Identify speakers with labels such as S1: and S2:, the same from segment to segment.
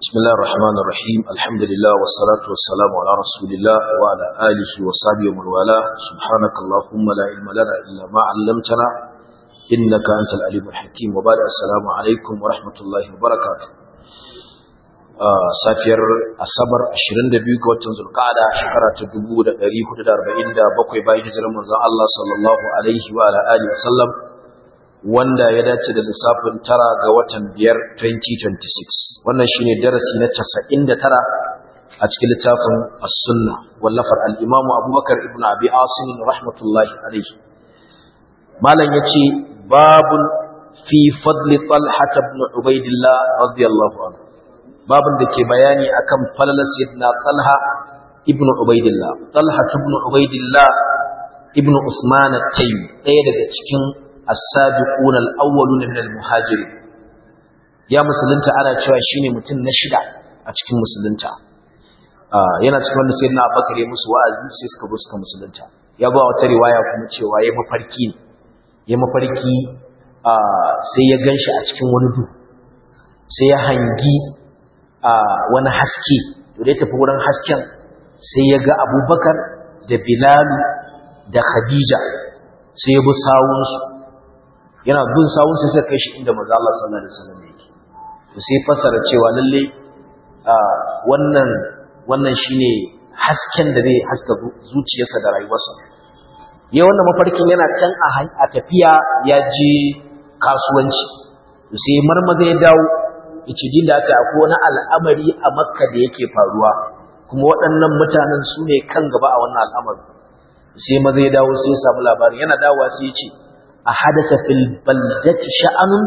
S1: بسم الله الرحمن الرحيم الحمد لله والصلاة والسلام على رسول الله وعلى آله وصحبه ومن والاه سبحانك اللهم لا علم لنا إلا ما علمتنا إنك أنت العليم الحكيم وبعد السلام عليكم ورحمة الله وبركاته آه سافير الصبر 22 ga watan Zulqa'ada shekara ta 1447 bayan hijirar manzon Allah sallallahu alaihi wa ala alihi wasallam wanda ya dace da lissafin tara ga watan biyar 2026 wannan shine darasi na 99 a cikin littafin as-sunna wallafar al-imamu abubakar ibn abi asim rahmatullahi alaihi malam yace babun fi fadli talha ibn ubaidillah radiyallahu anhu babun da ke bayani akan falalar sayyidina talha ibn ubaidillah talha ibn ubaidillah ibn usman at-taymi ɗaya daga cikin as-sabiquna al-awwaluna min al-muhajirin ya musulunta ana cewa shine mutum na shida a cikin musulunta yana cikin wanda sayyidina Abubakar ya musu wa'azi sai suka zo suka musulunta ya ba wata riwaya kuma cewa ya mafarki ne ya mafarki sai ya ganshi a cikin wani duhu sai ya hangi wani haske to da ya tafi wurin hasken sai ya ga Abubakar da Bilal da Khadija sai ya bi sawunsu yana bin sawun sai suka kai shi inda manzo Allah sallallahu alaihi wasallam yake to sai fasara cewa lalle wannan wannan shine hasken da zai haska zuciyarsa da rayuwarsa ya wannan mafarkin yana can a tafiya ya je kasuwanci to sai marmaza ya dawo yace din da aka akwai wani al'amari a Makka da yake faruwa kuma waɗannan mutanen su ne kan gaba a wannan al'amari sai maza ya dawo sai ya samu labarin yana dawowa sai ya ce a hadasa fil baldati sha'anun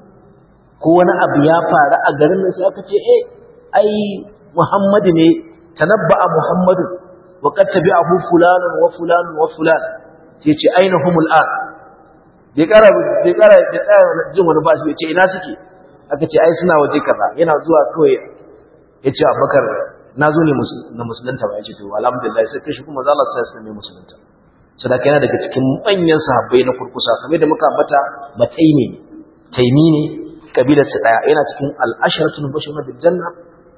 S1: ko wani abu ya faru a garin nan sai aka ce eh ai Muhammadu ne tanabba'a Muhammadu wa qad tabi'ahu fulanun wa fulanun wa fulan sai ce aina humul an bai kara bai kara bai tsaya jin wani ba sai ce ina suke aka ce ai suna waje kaza yana zuwa kawai ya ce Abubakar na zo ne na musulunta ba ya ce to alhamdulillah sai kai shi kuma zalla sai sai ne musulunta sadaka yana daga cikin manyan sahabbai na kurkusa kamar da muka ambata mataimi ne taimi ne kabilar su daya yana cikin al-asharatul mubashshirun bil janna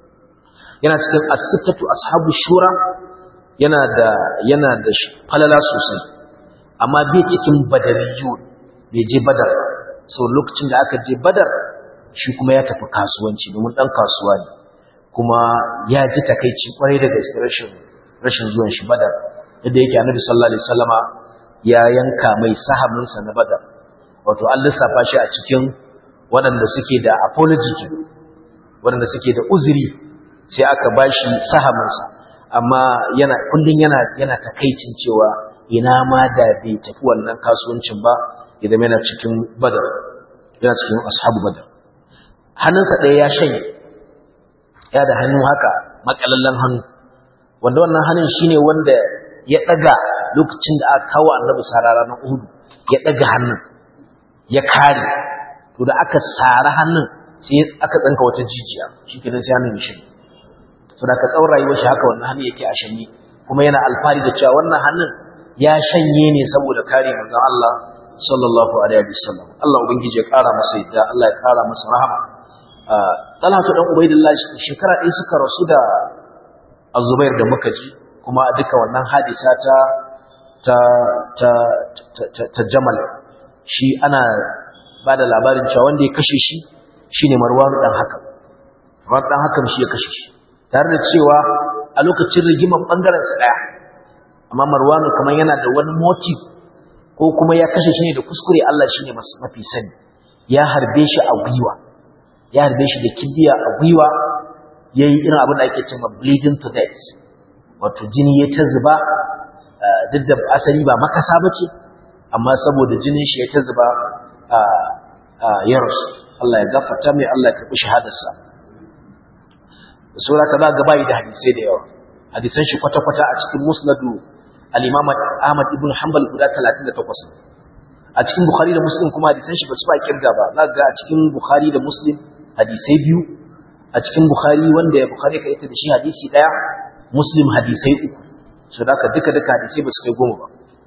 S1: yana cikin as-sittatu ashabu shura yana da yana da falala sosai amma bai cikin badariyun bai je badar so lokacin da aka je badar shi kuma ya tafi kasuwanci domin dan kasuwa ne kuma ya ji takeici kwarai da gaske rashin rashin zuwan shi badar yadda yake annabi sallallahu alaihi wasallama ya yanka mai sahaminsa na badar wato an lissafa shi a cikin waɗanda suke da apology waɗanda suke da uzuri sai aka bashi sahaminsa amma yana kullun yana yana takaicin cewa ina ma da bai tafi wannan kasuwancin ba idan yana cikin badar yana cikin ashabu badar hannunsa ɗaya ya shanye ya da hannu haka makalallen hannu wanda wannan hannun shine wanda ya ɗaga lokacin da aka kawo annabi sarara na uhudu ya ɗaga hannun ya kare to da aka sara hannun sai aka tsanka wata jijiya shi kenan sai hannun ya shanye to da ka tsawon rayuwar shi haka wannan hannun yake a shanye kuma yana alfahari da cewa wannan hannun ya shanye ne saboda kare manzon Allah sallallahu alaihi wasallam Allah ubangiji ya kara masa yadda Allah ya kara masa rahama Talatu dan Ubaidillah shekara ɗaya suka rasu da Azubair da muka ji kuma duka wannan hadisa ta ta ta ta, ta Jamal shi ana ba da labarin cewa wanda ya kashe shi shine Marwan dan Hakam Marwan dan Hakam shi ya kashe shi tare da cewa a lokacin rigimar bangaren sa daya amma Marwan kamar yana da wani motive ko kuma ya kashe shi ne da kuskure Allah shine mafi sani ya harbe shi a gwiwa ya harbe shi da kibiya a gwiwa yayi irin abin da ake cewa bleeding to death wato jini ya ta zuba duk da asali ba makasa ba ce amma saboda jinin shi ya ta zuba ya rasu Allah ya gafarta mai Allah ya karɓi shahadarsa da saura ka za ga bayi da hadisai da yawa hadisan shi kwata-kwata a cikin musnadu al-imam Ahmad ibn Hanbal guda 38 a cikin Bukhari da Muslim kuma hadisan shi ba su ba kirga ba za ga a cikin Bukhari da Muslim hadisai biyu a cikin Bukhari wanda ya Bukhari ka ita da shi hadisi daya muslim hadisai uku so da duka duka hadisai ba su kai goma ba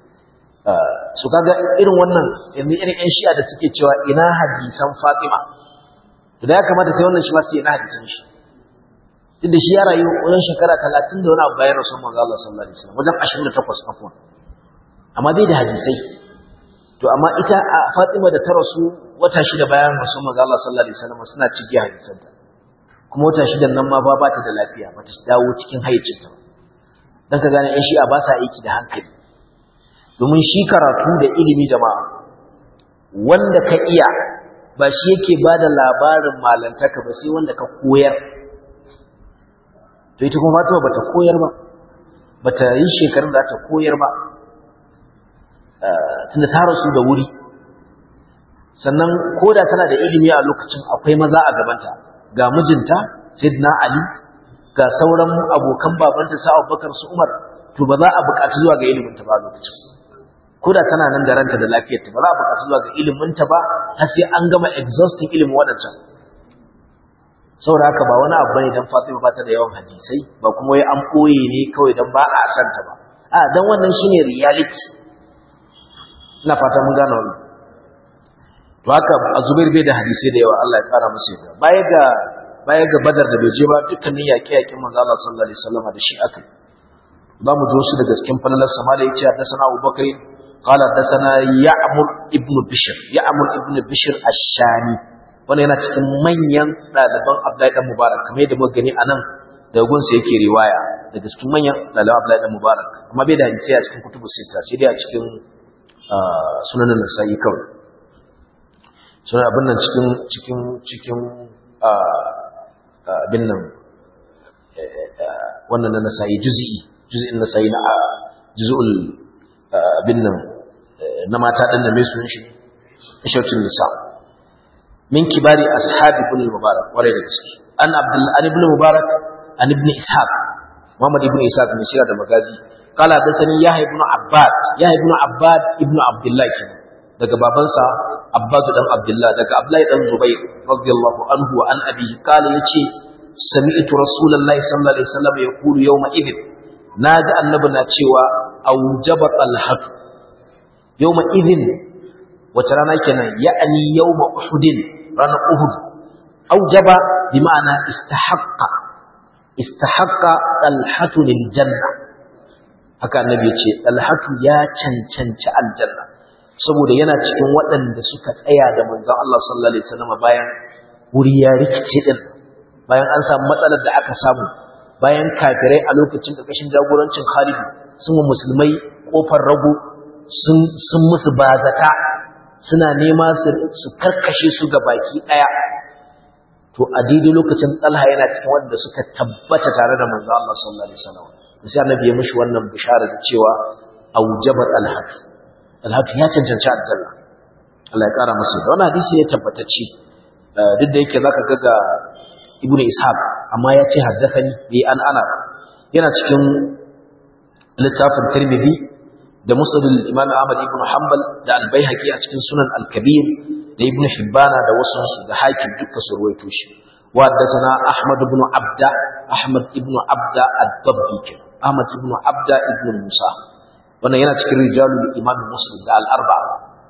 S1: so kaga irin wannan yanzu irin yan shi'a da suke cewa ina hadisan fatima to da ya kamata sai wannan shi ma sai ina hadisan shi tunda shi ya rayu wajen shekara 30 da wani abu bayan rasul manzo Allah sallallahu alaihi wasallam wajen 28 afwan amma bai da hadisai to amma ita a Fatima da ta rasu wata shida bayan rasul manzo Allah sallallahu alaihi wasallam suna cike hadisanta kuma wata shidan nan ma ba ta da lafiya ba ta dawo cikin hayyacinta dan ka gane yan shi'a ba sa aiki da hankali domin shi karatu da ilimi jama'a wanda ka iya ba shi yake ba da labarin malantaka ba sai wanda ka koyar to ita kuma Fatima bata koyar ba bata yi shekarun da ta koyar ba tunda ta rasu da wuri sannan koda tana da ilimi a lokacin akwai maza a gabanta ga mijinta Sayyidina Ali ga sauran abokan babanta sa Abubakar su Umar to ba za a buƙaci zuwa ga ilimin ta ba lokacin koda tana nan da ranta da lafiyarta ba za a buƙaci zuwa ga ilimin ta ba har sai an gama exhausting ilimin waɗancan saboda haka ba wani abu bane dan Fatima ba ta da yawan hadisai ba kuma wai an boye ne kawai dan ba a san ta ba a dan wannan shine reality ina fata mun gane wannan to haka Azubair bai da hadisai da yawa Allah ya kara masa yarda baya ga baya ga Badar da bai je ba dukkanin yaƙe-yaƙen manzo Allah sallallahu alaihi wasallam da shi aka za mu ji wasu daga cikin falalar sama da yace haddathana Abu Bakr قال حدثنا يعمر ابن بشر يعمر ابن بشر الشامي wanda yana cikin manyan ɗaliban Abdullahi dan Mubarak kamar yadda muka gani anan daga gunsa yake riwaya daga cikin manyan ɗaliban Abdullahi dan Mubarak amma bai da hadisi a cikin kutubu sita sai dai a cikin sunanin Nasa'i kawai sunan abin nan cikin cikin cikin abin nan wannan na Nasa'i juz'i juz'in Nasa'i na juz'ul abin nan na mata din da mai sunan shi Ishautul Nisa' من كبار أصحاب ابن المبارك ورد gaske an abdul an ibn mubarak an ibn ishaq muhammad ibn ishaq mai shira da magazi qala hadathani yahya ibn abbad yahya ibn abbad ibn abdullah kenan daga babansa abbad dan abdullah daga abdullah dan zubair radiyallahu anhu wa an abi qala yace sami'tu rasulullahi sallallahu alaihi wasallam yaqulu yawma idin naji annabi na cewa aujaba talhat yawma idin wace rana kenan ya'ani yawma uhudin ranar uhud aujaba bi ma'ana istahaqqa istahaqqa talhatu lil janna haka annabi yace talhatu ya cancanci aljanna saboda yana cikin waɗanda suka tsaya da manzon Allah sallallahu alaihi wasallam bayan wuri ya rikice din bayan an samu matsalar da aka samu bayan kafirai a lokacin ƙarƙashin jagorancin Khalid sun musulmai kofar rago sun sun musu bazata suna nema su karkashe su ga baki ɗaya to a daidai lokacin talha yana cikin wanda suka tabbata tare da manzo Allah sallallahu alaihi wasallam sai annabi ya mishi wannan bishara da cewa aujabat alhat alhat ya cancanci aljanna Allah ya kara masa da wannan hadisi ya tabbatacce duk da yake zaka ga ga ibnu ishaq amma ya ce haddathani bi an ana yana cikin littafin tirmidhi da musnad al-imam Ahmad ibn Hanbal da al-Baihaqi a cikin sunan al-Kabir da ibn Hibbana da wasu su da hakim duka su ruwaito shi wa haddathana Ahmad ibn Abda Ahmad ibn Abda ad-Dabbi Ahmad ibn Abda ibn Musa wannan yana cikin rijalul imam Muslim da al-arba'a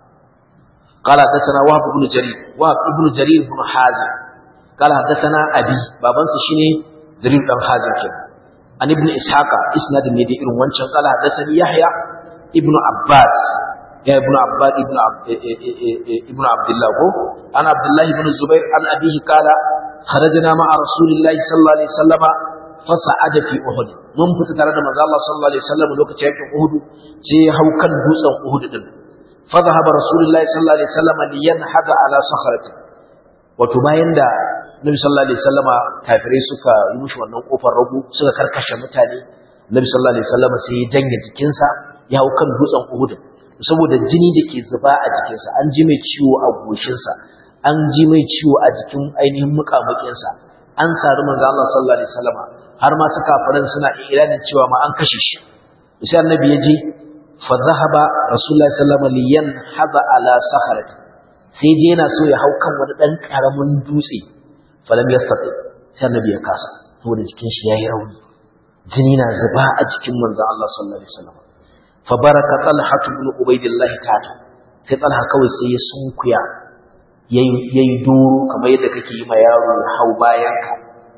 S1: قال حدثنا وهب بن جرير وهب بن جرير بن حازم قال حدثنا ابي بابن شيني جرير بن حازم كده عن ابن اسحاق اسناد ne da irin wancan قال حدثني يحيى ابن عباد يا ابن عباد ابن عبد ابن عبد الله هو عن عبد الله بن الزبير عن ابيه قال خرجنا مع رسول الله صلى الله عليه وسلم فصعد في احد mun fita tare da manzo Allah sallallahu alaihi wasallam lokacin yakin Uhud sai ya hau kan dutsen Uhud din fa zahaba rasulullahi sallallahu alaihi wasallam liyanhada ala sakhrati wato bayan da Nabi sallallahu alaihi wasallama kafirai suka yi mushi wannan kofar rago suka karkashe mutane Nabi sallallahu alaihi wasallama sai ya janye jikinsa ya hau kan dutsen Uhud saboda jini da ke zuba a jikinsa an ji mai ciwo a goshinsa an ji mai ciwo a jikin ainihin muƙamuƙinsa an sari manzo Allah sallallahu alaihi wasallama har ma suka faran suna iranin cewa ma an kashe shi sai annabi ya je fa zahaba rasulullahi sallallahu alaihi wasallam liyan hada ala sakharati sai je yana so ya hau kan wani dan karamin dutse falam yastati sai annabi ya kasa saboda jikin shi yayi rauni jini na zuba a jikin manzo Allah sallallahu alaihi wasallam fa baraka talha ibn ubaidillah tata sai talha kawai sai ya sunkuya yayi yayi doro kamar yadda kake yi ma yaro hau bayan ka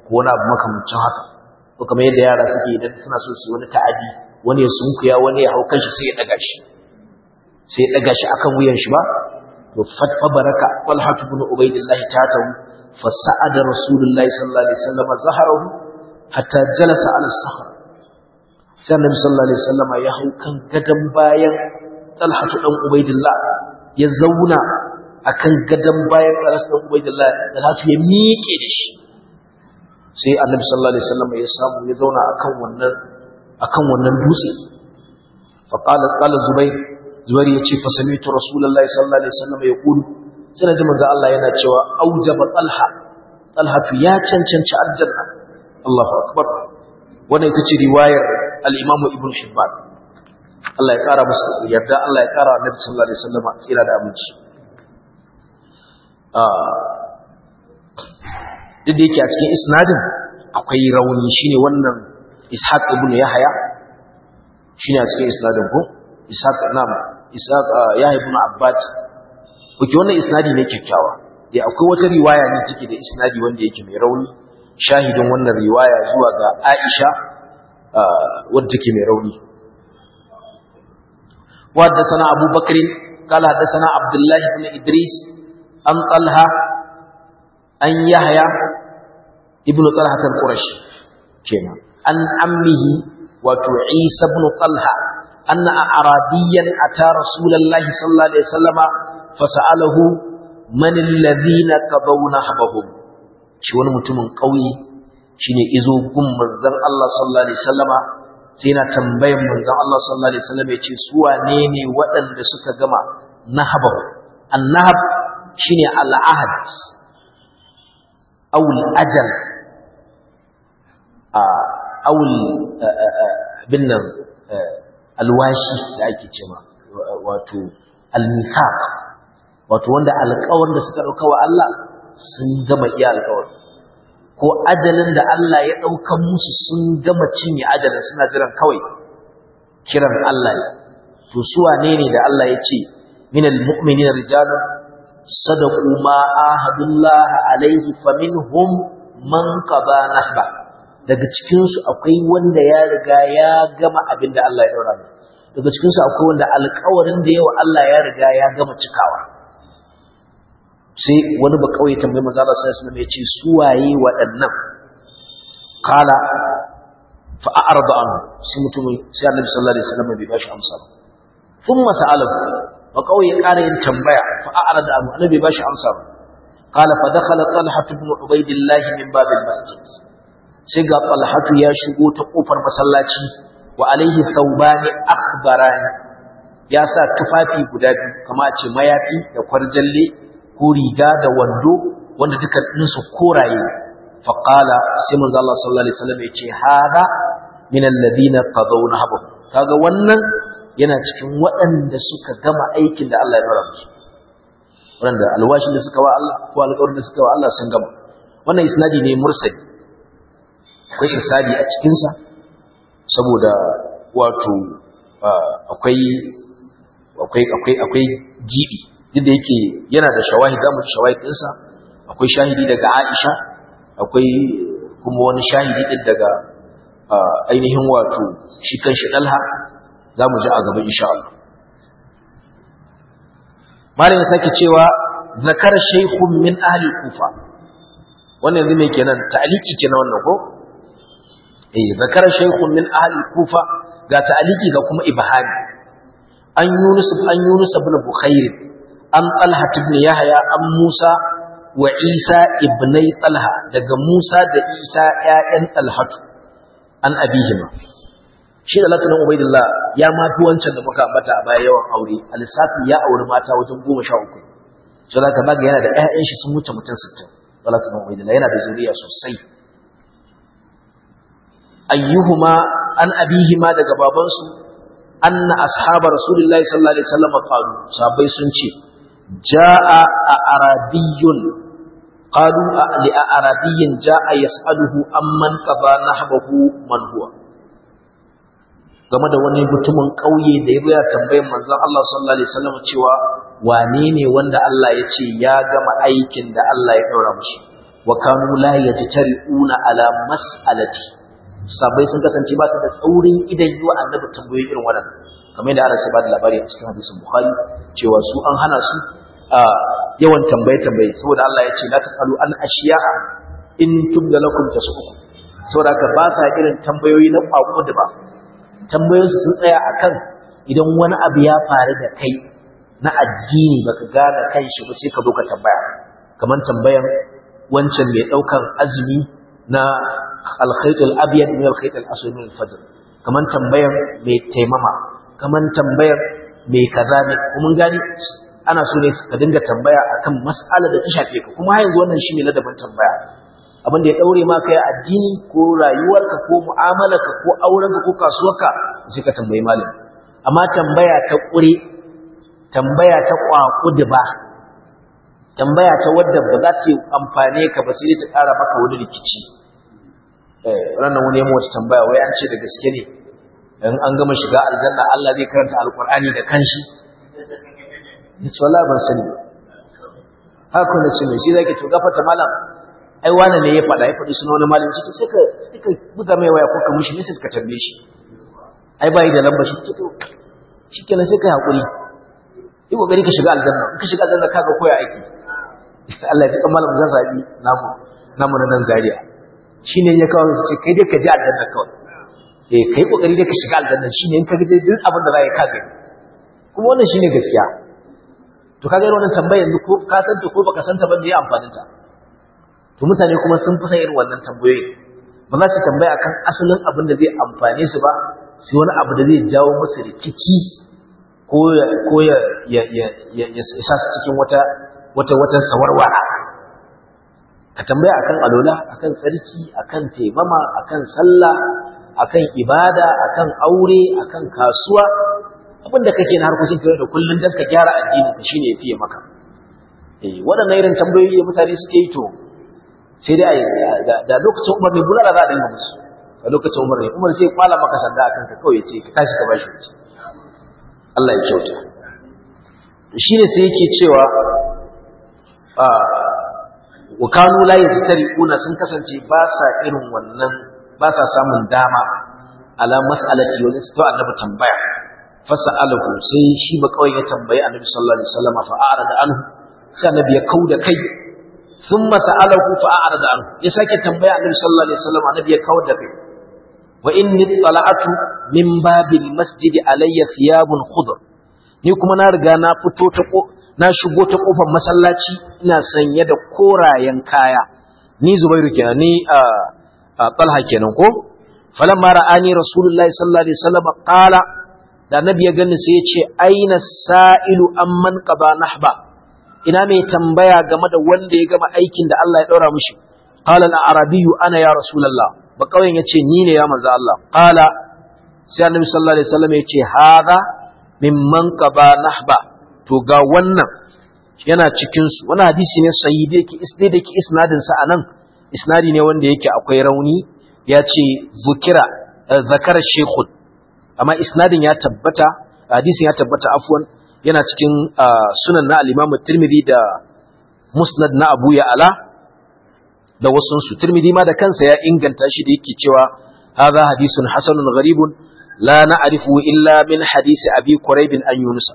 S1: ko wani abu makamancin haka ko kamar yadda yara suke idan suna so su wani ta'adi wani ya sunkuya wani ya hau kanshi sai ya daga shi sai ya daga shi akan wuyan shi ba to fatfa baraka talhat ibn ubaydillah tatahu fa sa'ada rasulullahi sallallahu alaihi wasallam zaharahu hatta jalasa ala sakhra sai annabi sallallahu alaihi wasallam ya hau kan gadan bayan talhat dan ubaydillah ya zauna akan gadan bayan talhat dan ubaydillah talhat ya miƙe da shi sai annabi sallallahu alaihi wasallam ya samu ya zauna akan wannan akan wannan dutse fa qala qala zubayr zubayr yace fa sami'tu rasulullahi sallallahu alaihi wasallam yaqulu sai ji manzo Allah yana cewa aujaba talha talha ya cancanci aljanna Allahu akbar wannan ita ce riwayar al-Imam Ibn Hibban Allah ya kara masa yarda Allah ya kara annabi sallallahu alaihi wasallam tsira da aminci duk da yake a cikin isnadin akwai rauni shine wannan ishaq ibn yahya shine a cikin isnadin ko ishaq nam ishaq yahya ibn abbad kuke wannan isnadi ne kyakkyawa dai akwai wata riwaya ne take da isnadi wanda yake mai rauni shahidin wannan riwaya zuwa ga aisha wadda take mai rauni وحدثنا أبو بكر قال حدثنا عبد الله بن إدريس عن طلحة an yahya ibnu talha al-qurashi kenan an ammihi wato isa ibn talha anna arabiyan ata rasulullahi sallallahu alaihi wasallama fasalahu man alladhina qadawna habahum shi wani mutumin kauye shine izo gun manzon Allah sallallahu alaihi wasallama sai na tambayan manzon Allah sallallahu alaihi wasallama yace su wane ne waɗanda suka gama nahabahu annahab shine al-ahad awul ajal awul binnan alwashi da ake cewa wato almithaq wato wanda alƙawarin da suka dauka wa Allah sun gama iya alƙawarin ko ajalin da Allah ya dauka musu sun gama cinye ajalin suna jiran kawai kiran Allah ne to su wane ne da Allah ya ce minal mu'minina rijalun صدقوا ما آهد الله عليه فمنهم من قضى نحبه daga cikin su akwai wanda ya riga ya gama abin da Allah ya daura mai daga cikin su akwai wanda alƙawarin da yawa Allah ya riga ya gama cikawa sai wani ba kawai tambayi manzo Allah sallallahu alaihi wasallam ya ce su waye waɗannan qala fa a'rada anhu sai mutum sai Annabi sallallahu alaihi wasallam bai bashi amsa ba thumma sa'alahu wa kawai ya ƙara yin tambaya fa a'rada anhu annabi ba shi amsa qala fa dakhala talha ibn ubaydillah min bab masjid sai ga talha ya shigo ta kofar masallaci wa alaihi thawbani akhbarani ya sa tufafi guda biyu kama a ce mayafi da kwarjalle ko riga da wando wanda duka su koraye fa qala sai manzo Allah sallallahu alaihi wasallam ya ce hada min alladhina qadawna habu kaga wannan yana cikin waɗanda suka gama aikin da Allah ya fara musu waɗanda alwashin da suka wa Allah ko alƙawarin da suka wa Allah sun gama wannan isnadi ne mursali akwai isnadi a cikinsa saboda wato akwai akwai akwai akwai gibi duk da yake yana da shawahid zamu ji shawahid ɗinsa akwai shahidi daga Aisha akwai kuma wani shahidi din daga ainihin wato shi kan shi Dalha za mu ji a gaba insha Allah. Malam ya sake cewa zakar shaykhun min ahli kufa wannan yanzu mai kenan ta'aliki kenan wannan ko eh zakar shaykhun min ahli kufa ga ta'aliki ga kuma ibhami an yunus an yunus ibn bukhair an talha ibn yahya an musa wa isa ibnai talha daga musa da isa ƴaƴan talhatu an abihima shi da latunan ubaidillah ya mafi wancan da muka ambata a baya yawan aure a lissafi ya auri mata wajen goma sha uku so da baga yana da ƴaƴan shi sun wuce mutum sittin da latunan ubaidillah yana da zuriya sosai ayyuhuma an abihima daga babansu anna ashaba rasulullahi sallallahu alaihi wasallam qalu sahabbai sun ce jaa a arabiyyun qalu li arabiyyin jaa yas'aluhu amman qada nahbahu man huwa game da wani mutumin ƙauye da ya ya tambayar manzon Allah sallallahu alaihi wasallam cewa wane ne wanda Allah ya ce ya gama aikin da Allah ya daura mushi wa kanu la yajtari'una ala mas'alati sabai sun kasance ba su da tsaurin idan yi wa annabi tambayoyi irin waɗannan kamar yadda ana sai ba da labari a cikin hadisin bukhari cewa su an hana su yawan tambaye tambaye saboda Allah ya ce la tasalu an ashiya'a in tubda lakum tasukum saboda haka ba sa irin tambayoyi na kwakwa da ba tambayoyin sun tsaya akan idan wani abu ya faru da kai na addini baka gane kanshi ba sai ka zo ka tambaya kamar tambayan wancan mai daukar azumi na al-khayt al-abyad min al-khayt al-aswad min al-fajr kamar tambayan mai taimama kamar tambayar mai kaza ne kuma gani ana so ne ka dinga tambaya akan mas'alar da ta shafe ka kuma yanzu wannan shine ladabin tambaya abin da ya daure ma kai addini ko rayuwarka ko mu'amalarka ko aurenka ko kasuwarka sai ka tambayi malami amma tambaya ta kure tambaya ta kwakudu ba tambaya ta wadda ba za ta amfane ka ba sai ta ƙara maka wani rikici eh ranar wani yamma wata tambaya wai an ce da gaske ne in an gama shiga aljanna Allah zai karanta alkur'ani da kanshi ya ce wallahi ban sani haka na ce mai shi zaki to gafarta malam ai wani ne ya faɗa ya faɗi suna wani malam ciki sai ka sai ka buga mai waya ko ka mishi message ka tambaye shi ai bai da lamba shi to shikenan sai ka hakuri yi kokari ka shiga aljanna in ka shiga aljanna kaga koya aiki Allah ya tsaka malam zan zabi namu namu na nan Zaria shine ya kawo sai kai dai ka ji aljanna kawai eh kai kokari dai ka shiga aljanna shine in ka ga duk abin da zai ka gani kuma wannan shine gaskiya to kaga wannan tambayar yanzu ko ka san ta ko baka san ta ba me amfanin ta to mutane kuma sun fi san irin wannan tambayoyi ba za su tambaya akan asalin abin da zai amfane su ba sai wani abu da zai jawo musu rikici ko ya ko ya ya ya ya sa su cikin wata wata wata sawarwara ka tambaya akan alola akan tsarki akan taimama akan sallah akan ibada akan aure akan kasuwa abinda kake na harkokin kare da kullun dan ka gyara addinin ka shine yafiye maka eh waɗannan irin tambayoyi da mutane suke yi to sai dai da lokacin Umar ne bulala za a dinga musu a lokacin Umar ne Umar sai kwala maka sanda akan ka kawai ce ka tashi ka bashi wuce Allah ya kyauta shine sai yake cewa wa kanu la yastariquna sun kasance ba sa irin wannan ba sa samun dama ala mas'alati wani su annabi tambaya fasa'alahu sai shi ba kawai ya tambayi annabi sallallahu alaihi wasallam fa a'rada anhu sai annabi ya kauda kai thumma sa'alahu fa a'rada anhu ya sake tambaya annabi sallallahu alaihi wasallam annabi ya kauda kai wa inni tala'atu min babil masjid alayya thiyabun khudr ni kuma na riga na fito ta na shigo ta kofar masallaci ina sanye da korayen kaya ni zubairu kenan ni a talha kenan ko falamma ra'ani rasulullahi sallallahu alaihi wasallam qala da annabi ya gani sai ya ce aina sa'ilu amman qaba nahba ina mai tambaya game da wanda ya gama aikin da Allah ya daura mishi qala al-arabiyyu ana ya rasulullah ba kauyen yace ni ne ya manzo Allah qala sai annabi sallallahu alaihi wasallam ya ce hadha mimman qaba nahba to ga wannan yana cikin su wannan hadisi ne sahihi da yake isnadi da yake isnadin sa anan isnadi ne wanda yake akwai rauni ya ce zukira zakara shekul amma isnadin ya tabbata hadisin ya tabbata afwan yana cikin sunan na al-Imam Tirmidhi da Musnad na Abu Ya'la da wasun su Tirmidhi ma da kansa ya inganta shi da yake cewa hadha hadisun hasanun gharibun la na'rifu illa min hadisi Abi Quraib an Yunus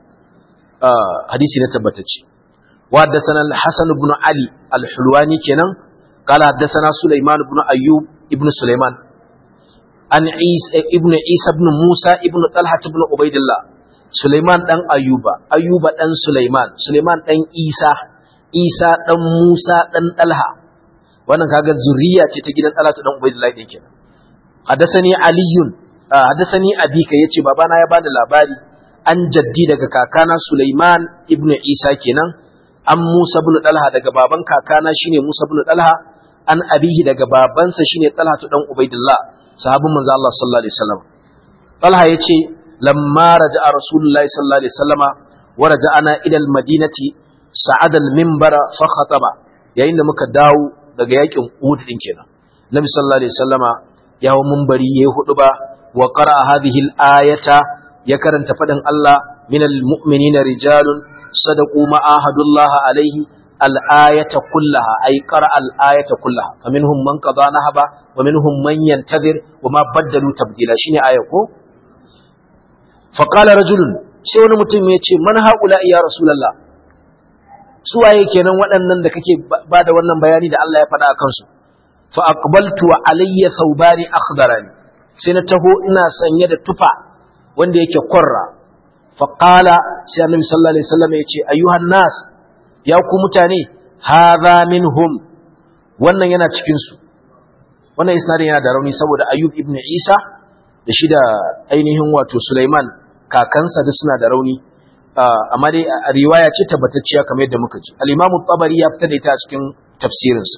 S1: hadisi ne tabbatacce wa haddathana al-Hasan ibn Ali al-Hulwani kenan قال حدثنا سليمان بن أيوب ابن سليمان عن عيسى ابن عيسى بن موسى ابن طلحة بن عبيد الله سليمان دان أيوب أيوب دان سليمان سليمان دان عيسى عيسى دان موسى دان طلحة wannan kaga zuriya ce ta gidan Talatu dan Ubaydullah din kenan hadathani aliyun hadathani abika yace babana ya bani labari an jaddi daga kakana Sulaiman ibn Isa kenan an Musa ibn Talha daga baban kakana shine Musa ibn Talha an abihi daga babansa shine Talha to dan Ubaidillah sahabin manzo Allah sallallahu alaihi wasallam Talha yace lamma raja'a Rasulullahi sallallahu alaihi wasallama wa raja'ana ila al-madinati sa'ada al-minbara fa khataba yayin da muka dawo daga yakin Uhud din kenan Nabi sallallahu alaihi wasallama ya hawo minbari yayi huduba wa qara'a hadhihi al-ayata ya karanta fadin Allah minal mu'minina rijalun صدقوا ما عاهدوا الله عليه al-ayata kullaha ay qara al-ayata kullaha faminhum man qada nahaba wa minhum man yantazir wa ma baddalu tabdila shine aya ko fa qala rajulun sai wani mutum ya ce man haula ya rasulullah su waye kenan waɗannan da kake ba da wannan bayani da Allah ya faɗa a kansu fa aqbaltu wa alayya thawbani akhdarani sai na taho ina sanye da tufa wanda yake korra fa qala sai annabi sallallahu alaihi wasallam ya ce ayyuhan nas ya ku mutane hadha minhum wannan yana cikin su wannan isnadin yana da rauni saboda ayyub ibn isa da shi da ainihin wato sulaiman kakansa duk suna da rauni amma dai riwaya ce tabbatacciya kamar yadda muka ji al-imamu tabari ya fitar da ita a cikin tafsirinsa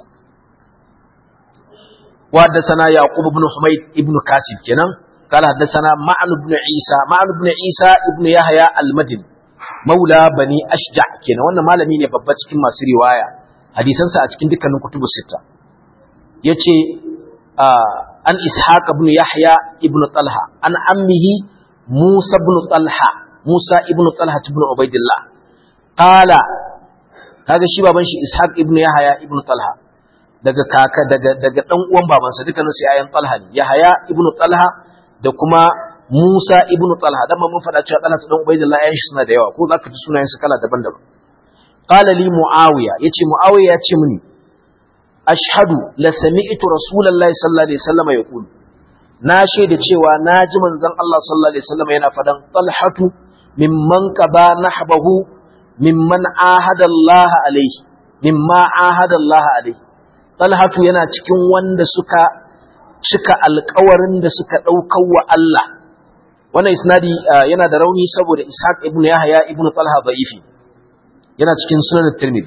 S1: wa haddathana yaqub ibn humayd ibn kasib kenan qala haddathana ma'an ibn isa ma'an ibn isa ibn yahya al-madin maula bani ashja kenan wannan malami ne babba cikin masu riwaya hadisansa a cikin dukkanin kutubu sita yace an ishaq ibn yahya ibn talha an ammihi musa ibn talha Musa ibn Talha ibn Ubaidillah qala kaga shi baban shi Ishaq ibn Yahya ibn Talha daga kaka daga daga dan uwan babansa dukkanin su yayan Talha ne Yahya ibn Talha da kuma Musa ibn Talha dan mun faɗa cewa Talha dan Ubaidillah yayin shi suna da yawa ko zaka ji sunayen su kala daban-daban qala li Muawiya yace Muawiya ya ce mini ashhadu la sami'tu rasulullahi sallallahu alaihi wasallam yaqulu na shaida cewa na ji manzon Allah sallallahu alaihi wasallam yana fadan talhatu mimman qaba nahbahu mimman ahada Allah alaihi mimma ahada Allah alaihi talhatu yana cikin wanda suka cika alƙawarin da suka ɗaukar wa Allah wannan isnadi yana da rauni saboda Ishaq ibn Yahya ibn Talha da'ifi yana cikin sunan Tirmidhi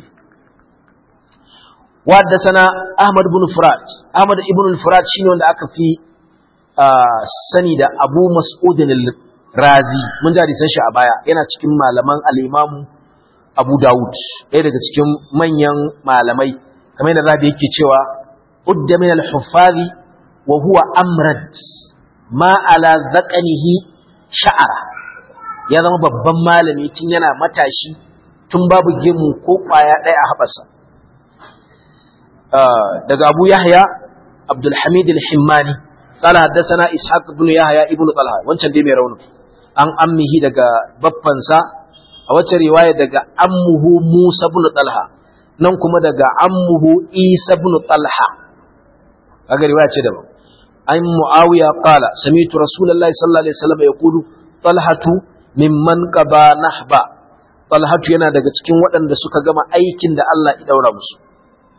S1: وحدثنا أحمد بن فرات أحمد بن الفرات شنو wanda aka fi sani da Abu Mas'ud al-Razi mun ji hadisan shi a baya yana cikin malaman al-Imam Abu Dawud ɗaya daga cikin manyan malamai kamar yadda Rabi yake cewa udda min al-huffazi wa huwa amrad ma ala zaqanihi sha'ara ya zama babban malami tun yana matashi tun babu gemu ko kwaya ɗaya a haɓarsa daga Abu Yahya Abdul Hamid al-Himmani قال حدثنا إسحاق بن يحيى ابن طلحة wancan dai mai rauni an ammihi daga baffansa a wacce riwaya daga ammuhu Musa ibn Talha nan kuma daga ammuhu Isa ibn Talha kaga riwaya ce daban an Muawiya qala sami'tu Rasulullahi sallallahu alaihi wasallam yaqulu Talhatu mimman qaba nahba Talhatu yana daga cikin waɗanda suka gama aikin da Allah ya daura musu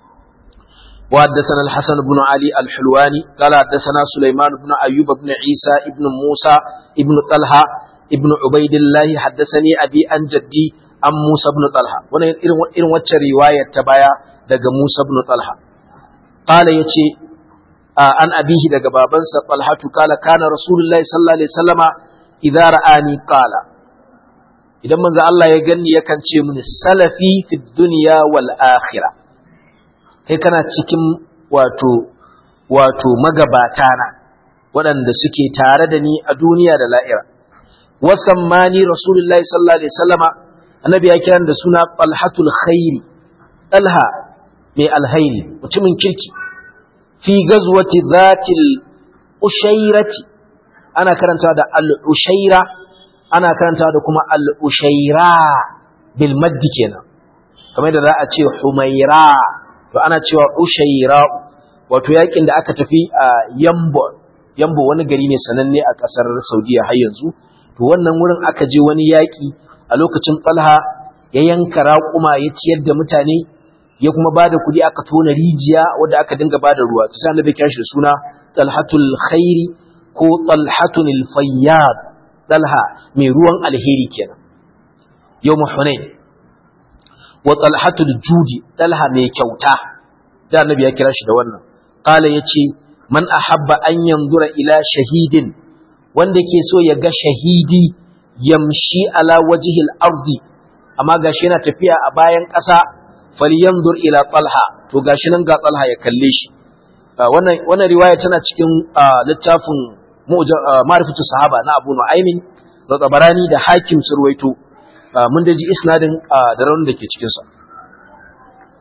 S1: وحدثنا الحسن بن علي الحلواني قال حدثنا سليمان بن أيوب بن عيسى بن موسى بن طلحة ابن عبيد الله حدثني أبي عن جدي عن موسى بن طلحة وانا إن وچه رواية تبايا دق موسى بن طلحة قال يتي آه عن أبيه دق بابنس طلحة قال كان رسول الله صلى الله عليه وسلم إذا رآني قال idan manzo Allah ya ganni yakan ce mini salafi fi dunya wal akhirah kai kana cikin wato wato magabata na waɗanda suke tare da ni a duniya da la'ira wasan mani rasulullahi sallallahu alaihi wasallama annabi ya kiran da suna talhatul khairi talha mai alhairi mutumin kirki fi gazwati zatil ushairati ana karantawa da al-ushaira ana karantawa da kuma al-ushaira bil maddi kenan kamar da za a ce humaira to ana cewa ushaira wato yakin da aka tafi a yambo yambo wani gari ne sananne a kasar saudiya har yanzu to wannan wurin aka je wani yaki a lokacin talha ya yanka raƙuma ya ciyar da mutane ya kuma ba da kuɗi aka tona rijiya wadda aka dinga ba da ruwa ta sa nabi kira shi da suna talhatul khairi ko talhatul fayyad talha mai ruwan alheri kenan yau hunain wa talhatul judi talha mai kyauta da annabi ya kira shi da wannan qala yace man ahabba an yanzura ila shahidin wanda ke so ya ga shahidi yamshi ala wajhi al-ardi amma gashi yana tafiya a bayan ƙasa falyanzur ila talha to gashi nan ga talha ya kalle shi wannan wannan riwaya tana cikin littafin ma'rifatu sahaba na Abu Nu'aymin da Tabarani da Hakim surwaito mun da ji isnadin da raunin da ke cikin sa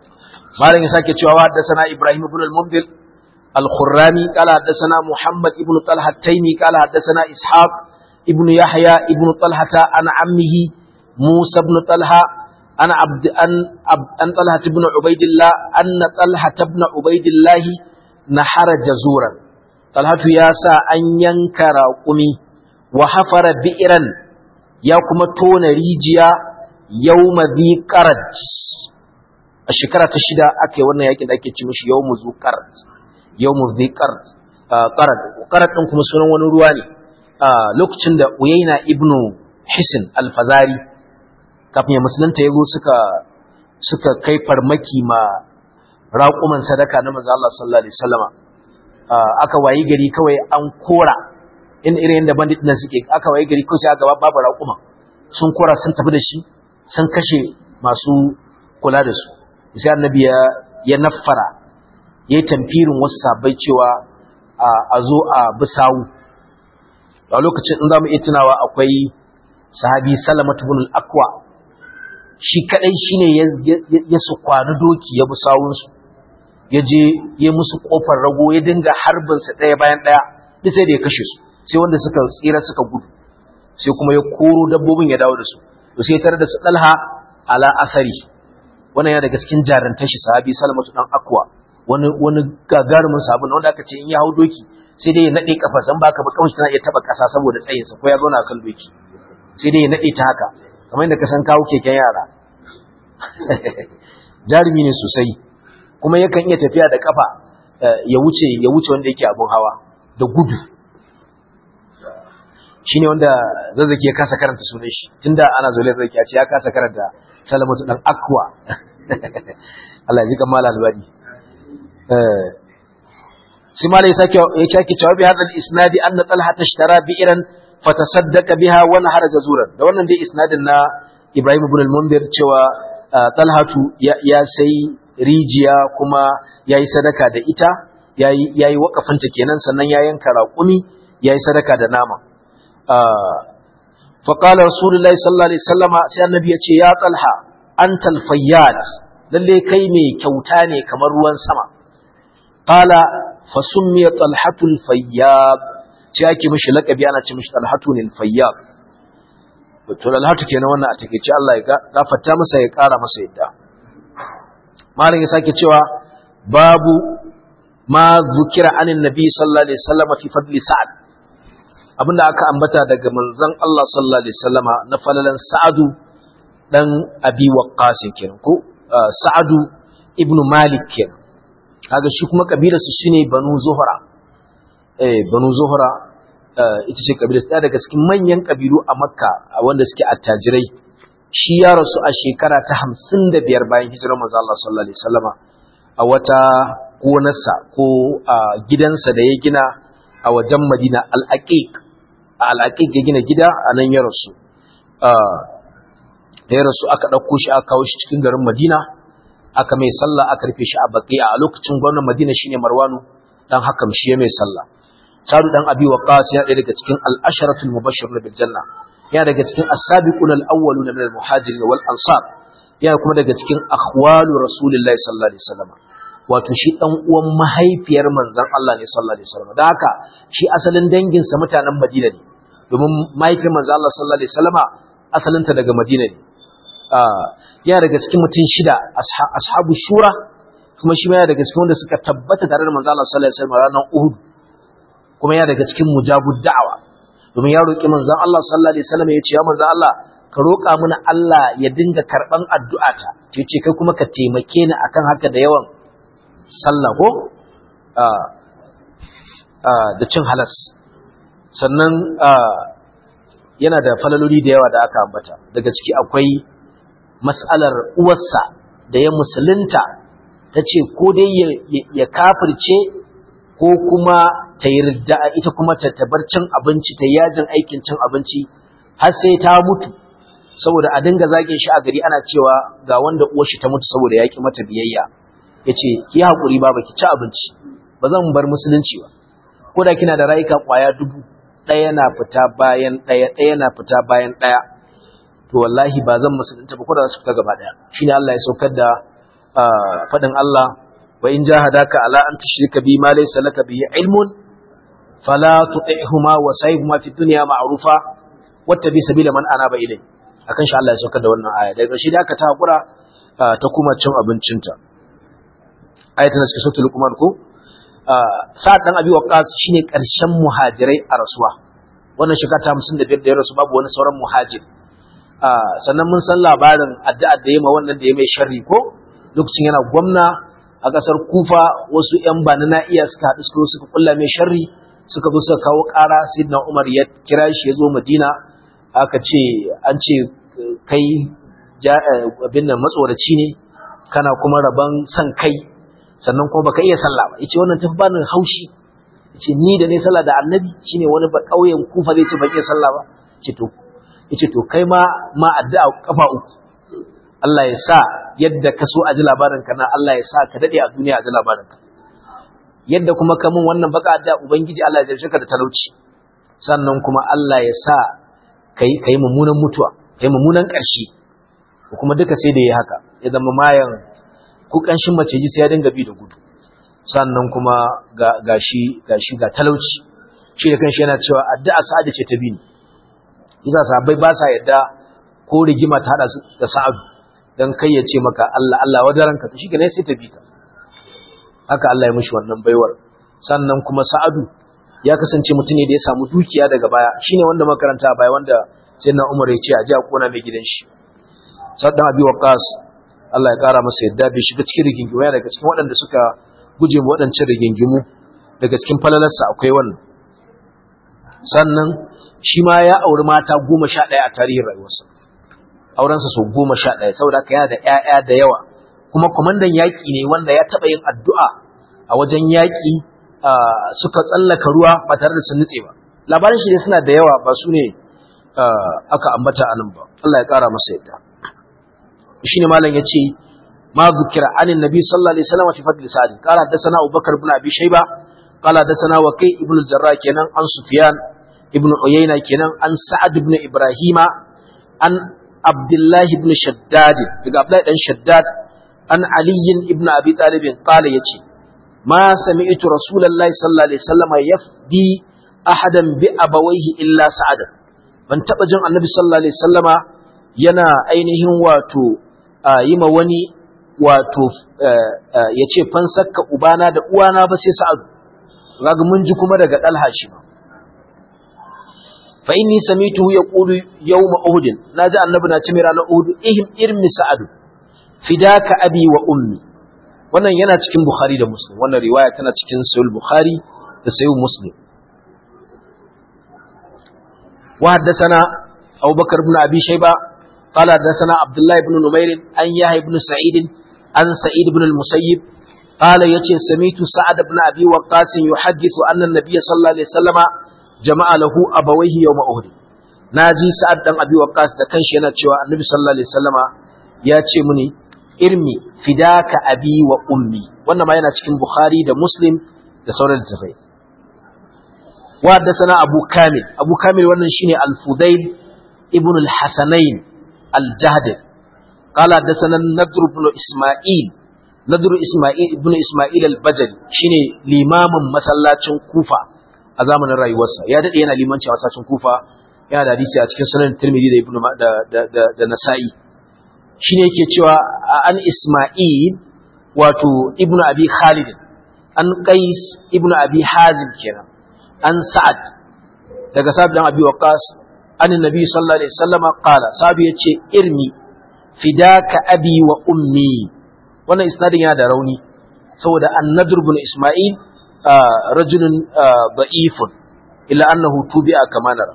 S1: malam ya sake cewa haddathana Ibrahim ibn al-Munzir al-Khurrani qala haddathana Muhammad ibn Talha at-Taymi qala haddathana Ishaq ibn Yahya ibn Talha an ammihi Musa ibn Talha an abd an an Talha ibn Ubaidillah anna Talha ibn Ubaidillah nahara jazuran Talhatu ya sa an yanka raƙumi wa hafara bi'ran ya kuma tona rijiya yawma dhi qaraj a shekara ta shida aka yi wannan yakin da ake ci mishi yawmu zu qaraj yawmu dhi qaraj qaraj qaraj din kuma sunan wani ruwa ne lokacin da Uyayna ibnu Hisn al-Fazari kafin ya musulunta yago suka suka kai farmaki ma raƙuman sadaka na manzo Allah sallallahu alaihi wasallama aka wayi gari kawai an kora in irin da bandit nan suke aka wayi gari kawai sai aka babu raƙuma sun kora sun tafi da shi sun kashe masu kula da su sai annabi ya ya naffara yayi tamfirin wasu sabai cewa a zo a bisawu a lokacin in zamu iya tunawa akwai sahabi Salamatu ibn al-Aqwa shi kadai shine ya su kwani doki ya bisawun su ya je ya musu kofar rago ya dinga harbin sa daya bayan daya duk sai da ya kashe su sai wanda suka tsira suka gudu sai kuma ya koro dabbobin ya dawo da su to sai tare da su dalha ala asari wannan ya daga cikin jarantar shi sahabi salamatu dan akwa wani wani gagarumin sahabin wanda aka ce in ya hau doki sai dai ya nade kafa san baka ba kawai tana iya taba kasa saboda tsayin sa ko ya zauna kan doki sai dai ya nade ta haka kamar yadda ka san kawo keken yara jarumi ne sosai kuma yakan iya tafiya da kafa ya wuce ya wuce wanda yake abun hawa da gudu shine wanda zazzaki ya kasa karanta sunan shi tunda ana zo zazzaki ya ce ya kasa karanta salamatu dan akwa Allah ya ji kan malal albani eh sai malai sake ya sake cewa bi hadal isnadi anna talha tashtara bi'ran fatasaddaqa biha wa nahara jazuran da wannan dai isnadin na Ibrahim ibn al-Mundir cewa talhatu ya sai rijiya kuma yayi sadaka da ita yayi yayi wakafinta kenan sannan ya yanka raƙumi yayi sadaka da nama فقال رسول الله صلى الله عليه وسلم sai annabi yace ya talha antal fayyad lalle kai me kyauta ne kamar ruwan sama qala fa summiya talhatul fayyad sai ake mishi lakabi ana ce mishi talhatun fayyad to talhatu kenan wannan a takeice Allah ya gafarta masa ya kara masa yadda malam ya sake cewa babu ma zukira anin nabi sallallahu alaihi wasallam fi fadli sa'ad abinda aka ambata daga manzon Allah sallallahu alaihi wasallama na falalan Sa'adu dan Abi Waqqas kenan ko Sa'adu ibnu Malik kenan kaga shi kuma kabilar su shine Banu Zuhra eh Banu Zuhra ita ce kabilar su daga cikin manyan kabilu a Makka wanda suke attajirai shi ya rasu a shekara ta 55 bayan hijirar manzon Allah sallallahu alaihi wasallama a wata gonarsa ko gidansa da ya gina a wajen Madina al-Aqiq al'aƙiƙ ya gina gida a nan ya rasu da ya rasu aka ɗauko shi aka kawo shi cikin garin madina aka mai sallah aka rufe shi a baƙi a lokacin gwamnan madina shine marwanu dan hakam shi ya mai sallah sadu dan abi waqas ya daga cikin al-asharatul mubashshir bil janna ya daga cikin as-sabiqun al-awwaluna min al-muhajirin wal ansar ya kuma daga cikin akhwalu rasulillahi sallallahu alaihi wasallam wato shi dan uwan mahaifiyar manzon Allah ne sallallahu alaihi wasallam dan haka shi asalin danginsa mutanen Madina ne domin mahaifiyar manzon Allah sallallahu alaihi wasallama asalinta daga Madina ne ya daga cikin mutum shida ashabu shura kuma shi ma ya daga cikin wanda suka tabbata tare da manzon Allah sallallahu alaihi wasallam ranar Uhud kuma ya daga cikin mujabud da'awa domin ya roki manzon Allah sallallahu alaihi wasallam ya ce ya manzon Allah ka roƙa mana Allah ya dinga karɓan addu'ata ce ce kai kuma ka taimake ni akan haka da yawan sallah ko da cin halas sannan yana da falaloli da yawa da aka ambata daga ciki akwai mas'alar uwarsa da ya musulunta ta ce ko dai ya kafirce ko kuma ta yarda ita kuma ta tabar cin abinci ta yajin aikin cin abinci har sai ta mutu saboda a dinga zagin shi a gari ana cewa ga wanda uwar shi ta mutu saboda ya ki mata biyayya ya ce ki haƙuri ba ki ci abinci ba zan bar musulunci ba ko da kina da rayuka ƙwaya dubu ɗaya na fita bayan ɗaya ɗaya na fita bayan ɗaya to wallahi ba zan musulunta ba ko da za su fita gaba ɗaya shine Allah ya saukar da fadin Allah wa in jahadaka ala an tushrika bi ma laysa laka bihi ilmun fala tuti'huma wa sayyihuma fi dunya ma'rufa wattabi sabila man anaba ilay akan shi Allah ya saukar da wannan aya daga shi da aka ta hakura ta kuma cin abincinta ayatun cikin suratul luqman ko sa'ad dan abi waqas shine karshen muhajirai a rasuwa wannan shekara ta 55 da ya rasu babu wani sauran muhajir sannan mun san labarin addu'a da yayi ma wannan da ya mai sharri ko lokacin yana gwamna a kasar kufa wasu yan bani na iya suka haɗu suka suka kulla mai sharri suka zo suka kawo ƙara sayyidina umar ya kira shi ya zo madina aka ce an ce kai abin nan matsoraci ne kana kuma rabon san kai sannan kuma baka iya sallah ba yace wannan tafi bani haushi yace ni da ne sallah da annabi shine wani ba kauyen kufa zai ce ban iya sallah ba yace to yace to kai ma ma addu'a kafa uku Allah ya sa yadda ka so a ji labarin ka na Allah ya sa ka dade a duniya a ji labarin ka yadda kuma ka mun wannan baka addu'a ubangiji Allah ya jarce ka da talauci sannan kuma Allah ya sa kai kai mummunan mutuwa kai mummunan ƙarshe kuma duka sai da yi haka ya zama mayan ko ƙanshin mace ji sai ya dinga bi da gudu sannan kuma ga gashi gashi ga talauci shi da kanshi yana cewa addu'a sa'adu ce ta bi ni yasa sahabbai ba sa yadda ko rigima ta hada su da sa'adu dan kai ya ce maka Allah Allah wadaranka to shi ne sai ta bi ka haka Allah ya mishi wannan baiwar sannan kuma sa'adu ya kasance mutum ne da ya samu dukiya daga baya shine wanda makaranta baya wanda sai na Umar ya ce a ji a kona mai gidan shi saddan abi waqas Allah ya kara masa yadda bai shiga cikin rigingimu ya daga cikin waɗanda suka guje mu waɗancan rigingimu daga cikin falalarsa akwai wannan sannan shi ma ya auri mata goma sha ɗaya a tarihin rayuwarsa aurensa sau goma sha ɗaya saboda haka yana da ‘ya'ya da yawa kuma kwamandan yaƙi ne wanda ya taɓa yin addu'a a wajen yaƙi suka tsallaka ruwa ba tare da sun nutse ba labarin shi ne suna da yawa ba su ne aka ambata a nan ba Allah ya ƙara masa yadda shi ne malam ya ce ma zukira anin nabi sallallahu alaihi wasallam fi fadli sa'ad qala hadathana abubakar ibn abi shayba qala hadathana waqi ibn al-jarrah kenan an sufyan ibn uyayna kenan an sa'ad ibn ibrahima an abdullah ibn shaddad daga abdullah dan shaddad an ali ibn abi talib qala yace ma sami'tu rasulullahi sallallahu alaihi wasallam yafdi ahadan bi abawayhi illa sa'ad ban taba jin annabi sallallahu alaihi wasallama yana ainihin wato yi ma wani wato ya ce fansakka ubana da uwana ba sai sa'adu kaga mun ji kuma daga dalha shi ma fa inni samituhu yaqulu yawma uhud naji annabi na ce mai ranar uhud ihim irmi sa'adu fidaka abi wa ummi wannan yana cikin bukhari da muslim wannan riwaya tana cikin sahih bukhari da sahih muslim wa haddathana abubakar ibn abi shayba قال حدثنا عبد الله بن نمير عن يحيى بن سعيد عن سعيد بن المسيب قال يتي سميت سعد بن ابي وقاص يحدث ان النبي صلى الله عليه وسلم جمع له ابويه يوم احد naji sa'ad dan abi waqas da kanshi yana cewa annabi sallallahu alaihi wasallama ya ce muni irmi fidaka abi wa ummi wannan ma yana cikin bukhari da muslim da sauran littafai wa haddathana abu kamil abu kamil wannan shine al-fudail ibn al-hasanain الجهد قال حدثنا النضر بن اسماعيل نضر اسماعيل ابن اسماعيل البجلي shine limamin masallacin Kufa a zamanin rayuwarsa ya dade yana limanci a masallacin Kufa yana da hadisi a cikin sunan Tirmidhi da Ibn da da da Nasa'i shine yake cewa an Isma'il wato Ibn Abi Khalid an Qais Ibn Abi Hazim kenan an Sa'ad daga Sa'ad dan Abi Waqqas an nabi sallallahu alaihi wasallam qala sabi yace irmi fidaka abi wa ummi wannan isnadin yana da rauni saboda an-nadr ibn isma'il rajulun da'ifun illa annahu tubi'a kama nara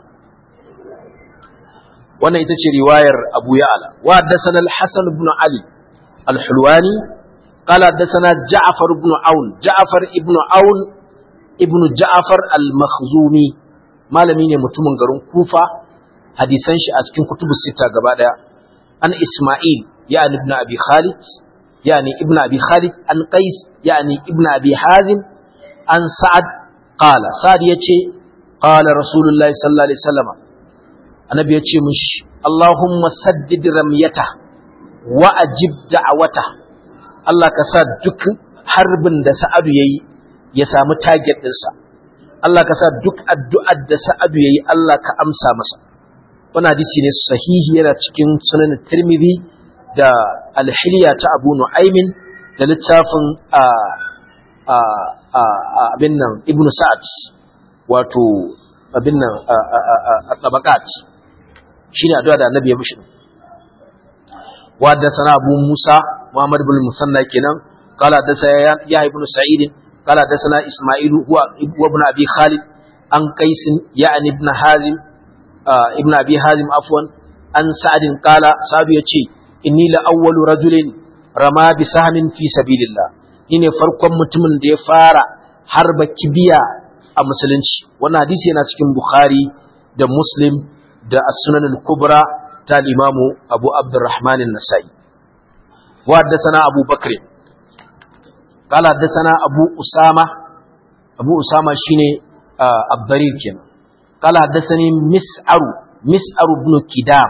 S1: wannan ita ce riwayar Abu Ya'la wa haddathana al-Hasan ibn Ali al-Hulwani qala haddathana Ja'far ibn Aun Ja'far ibn Aun ibn Ja'far al-Makhzumi malami ne mutumin garin Kufa hadisan shi a cikin kutubus sita gaba daya an Isma'il yani ibn Abi Khalid yani ibn Abi Khalid an Qais yani ibn Abi Hazim an Sa'ad qala Sa'ad yace qala Rasulullahi sallallahu alaihi wasallam annabi yace mushi Allahumma saddid ramyata wa ajib da'wata Allah ka sa duk harbin da Sa'adu yayi ya samu target ɗinsa Allah ka sa duk addu'ar da Sa'adu yayi Allah ka amsa masa wannan hadisi ne sahihi yana cikin sunan Tirmidhi da al-Hilya ta Abu Nu'aymin da littafin a a a abin nan Ibn Sa'ad wato abin nan a tabaqat shine addu'a da Annabi ya mishi wa da sana Abu Musa Muhammad ibn Musanna kenan qala da sai ya ibn Sa'id qala da sana Isma'il huwa ibn Abi Khalid an Qais ya'ni ibn Hazim ibn Abi Hazim afwan an Sa'd qala sabi yace inni la awwalu rajulin rama bi sahmin fi sabilillah ni ne farkon mutumin da ya fara harba kibiya a musulunci wannan hadisi yana cikin Bukhari da Muslim da As-Sunan al-Kubra ta Imamu Abu Abdurrahman an-Nasa'i wa haddathana Abu Bakr qala haddathana Abu Usama Abu Usama shine Abdarir kenan qala haddathani Mis'ar Mis'ar ibn Kidam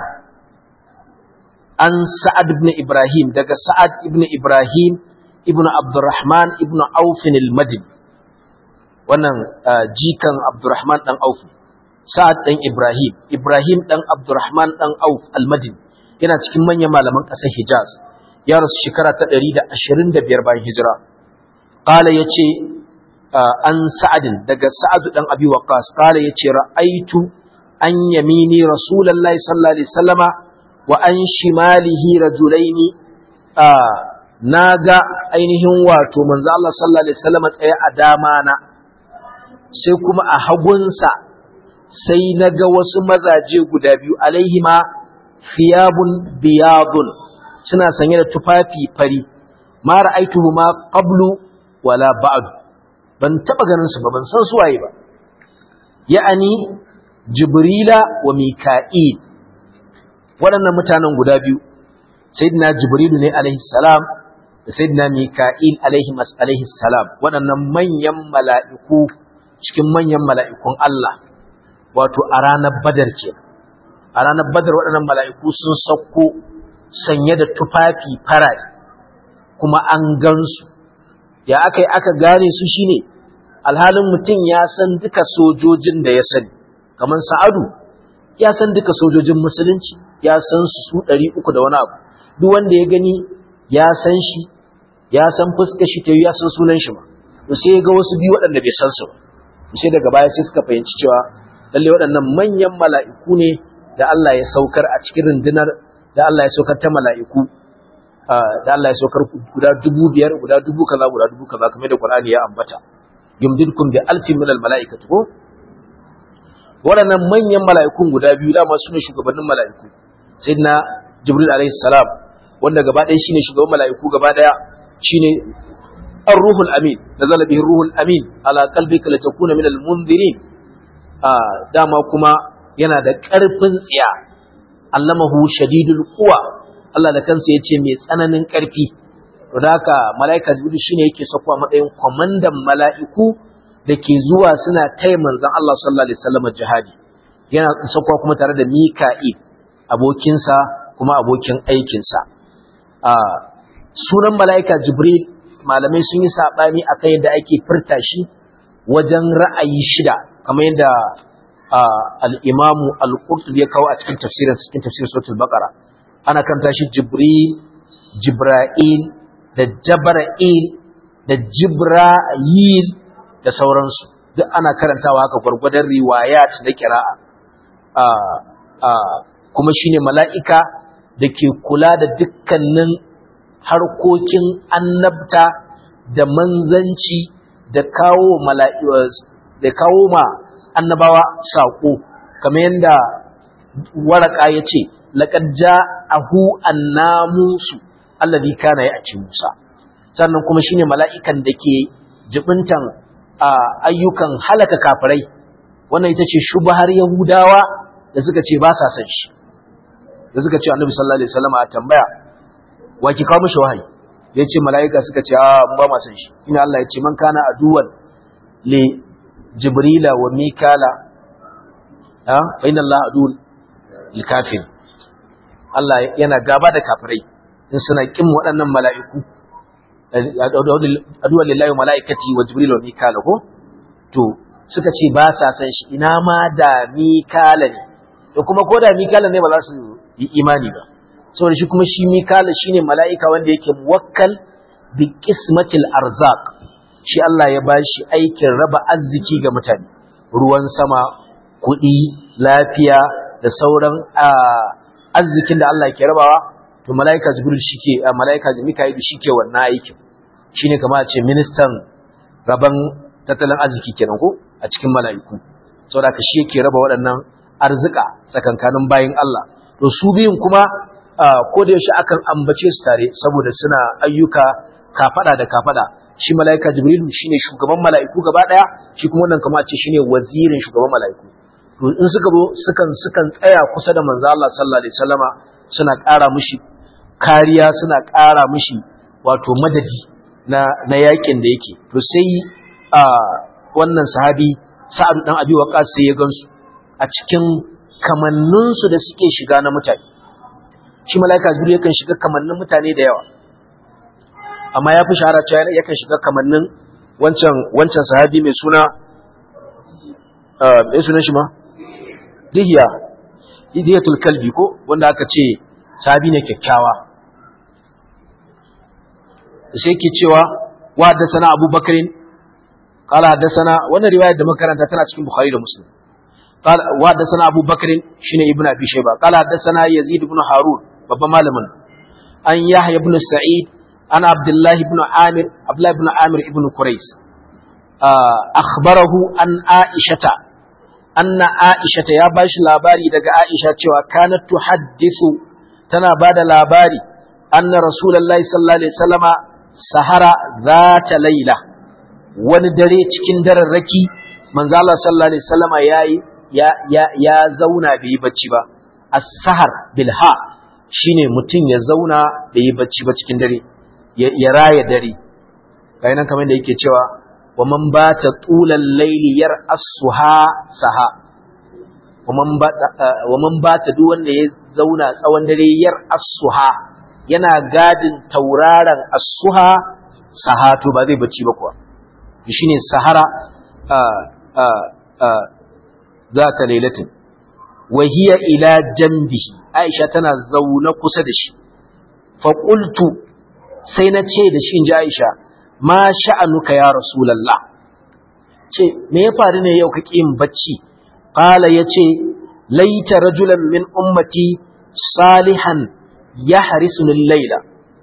S1: an Sa'ad ibn Ibrahim daga Sa'ad ibn Ibrahim ibn Abdurrahman ibn Auf al-Madini wannan jikan Abdurrahman dan Auf Sa'ad dan Ibrahim Ibrahim dan Abdurrahman dan Auf al-Madini yana cikin manyan malaman ƙasar Hijaz ya rasu shekara ta 125 bayan hijira qala yace an Sa'ad daga Sa'ad dan Abi Waqqas qala yace ra'aitu an yamini Rasulullahi sallallahu alaihi wasallama wa an shimalihi rajulaini na ga ainihin wato manzo Allah sallallahu alaihi wasallam tsaye a dama na sai kuma a hagunsa sai na ga wasu mazaje guda biyu alaihima thiyabun biyadun suna sanye da tufafi fari ma ra'aituhuma qablu wala ba'd ban taba ganin su ba ban san su waye ba ya'ani jibrila wa mika'il waɗannan mutanen guda biyu sayyidina jibrilu ne alaihi salam da sayyidina mika'il alaihi alaihi salam waɗannan manyan mala'iku cikin manyan mala'ikun Allah wato a ranar badar ke a ranar badar waɗannan mala'iku sun sauko sanye da tufafi farare kuma an gansu ya aka yi aka gane su shine alhalin mutum ya san duka sojojin da ya sani kamar sa'adu ya san duka sojojin musulunci ya san su su ɗari uku da wani abu duk wanda ya gani ya san shi ya san fuskar shi ta yi ya san sunan shi ma to sai ga wasu biyu waɗanda bai san su ba sai daga baya sai suka fahimci cewa lalle waɗannan manyan mala'iku ne da Allah ya saukar a cikin rundunar da Allah ya saukar ta mala'iku da Allah ya saukar guda dubu biyar guda dubu kaza guda dubu kaza kamar da Qur'ani ya ambata yumdidkum bi alfin min al mala'ikati ko waɗannan manyan mala'ikun guda biyu dama su ne shugabannin mala'iku sayyidina jibril alaihi salam wanda gaba ɗaya shine shugaban mala'iku gaba ɗaya shine ar-ruhul amin nazala bihi ruhul amin ala qalbika litakuna min al-munzirin dama kuma yana da ƙarfin tsiya allamahu shadidul quwa Allah da kansa yace mai tsananin ƙarfi to da haka mala'ika jibril shine yake sakwa matsayin kwamandan mala'iku da ke zuwa suna taya manzon Allah sallallahu alaihi wasallam jihadi yana sakwa kuma tare da mika'il abokinsa kuma abokin aikinsa sunan mala'ika jibril malamai sun yi saɓani a kan yadda ake furta shi wajen ra'ayi shida kamar yadda al'imamu al'urtub ya kawo a cikin tafsirin cikin tafsirin sautul bakara ana kanta shi jibril jibra'il da jabra'il da jibra'il da sauransu duk ana karantawa haka gwargwadon riwayat na kira'a kuma shine mala'ika da ke kula da dukkanin harkokin annabta da manzanci da kawo da kawo ma annabawa saƙo kamar yadda waraka ya ce laƙar ja'ahu annamusu allazi kana ya ci musa sannan kuma shine mala'ikan da ke jibintan ayyukan halaka kafirai wannan ita ce shubahar yahudawa da suka ce ba sa san shi da suka ce annabi sallallahu alaihi wasallam a tambaya wa ki kawo mishi wahayi ya ce mala'ika suka ce a ba ma san shi ina Allah ya ce man kana aduwan li jibrila wa mikala ha fa inna Allah aduwwul lil kafir Allah yana gaba da kafirai in suna kin waɗannan mala'iku aduwan lillahi wa mala'ikati wa jibril wa mikala ko to suka ce ba sa san shi ina ma da mikala ne to kuma ko da mikala ne ba za su yi imani ba saboda shi kuma shi mikala shine mala'ika wanda yake muwakkal bi qismatil arzaq shi Allah ya bashi aikin raba arziki ga mutane ruwan sama kuɗi lafiya da sauran arzikin da Allah ke rabawa to mala'ika jibril shike mala'ika mika'il shike wannan aikin shine kamar a ce ministan raban tattalin arziki kenan ko a cikin mala'iku saboda ka shi yake raba waɗannan arzika tsakankanin bayin Allah to su biyun kuma ko da yaushe akan ambace su tare saboda suna ayyuka kafada da kafada shi mala'ika jibril shine shugaban mala'iku gaba daya shi kuma wannan kamar a ce shine wazirin shugaban mala'iku to in suka zo sukan sukan tsaya kusa da manzo Allah sallallahu alaihi wasallama suna ƙara mishi kariya suna ƙara mishi wato madadi na na yakin da yake to sai a wannan sahabi Sa'ad dan Abi Waqqas sai ya gansu a cikin kamannin su da suke shiga na mutane shi malaika Jibril yakan shiga kamannin mutane da yawa amma ya fi shahara cewa yakan shiga kamannin wancan wancan sahabi mai suna mai sunan shi ma dihiya dihiyatul kalbi ko wanda aka ce sahabi ne kyakkyawa sai ke cewa wa haddathana Abu Bakr qala haddathana wannan riwayar da makaranta tana cikin Bukhari da Muslim qala wa haddathana Abu Bakr shine Ibn Abi Shayba qala haddathana Yazid ibn Harun babban malamin an Yahya ibn Sa'id an Abdullah ibn Amir Abdullah ibn Amir ibn Quraysh akhbarahu an Aishata anna Aishata ya bashi labari daga Aisha cewa kanat tuhaddithu tana bada labari anna Rasulullahi sallallahu alaihi wasallama sahara zata laila wani dare cikin dararraki manzo Allah sallallahu alaihi wasallama yayi ya ya ya zauna bai bacci ba as-sahar bil ha shine mutum ya zauna bai bacci ba cikin dare ya raya dare kai nan kamar da yake cewa wa man bata tulal layli yar as-suha saha wa man bata wa man bata duk wanda ya zauna tsawon dare yar as-suha yana gadin tauraron as-suha sahatu ba zai bacci ba kuwa shine sahara zata lailatin wa hiya ila jambihi aisha tana zaune kusa da shi fa qultu sai na ce da shi inji aisha ma sha'anuka ya rasulullah ce me ya faru ne yau kake yin bacci qala yace laita rajulan min ummati salihan yahrisunu al-laila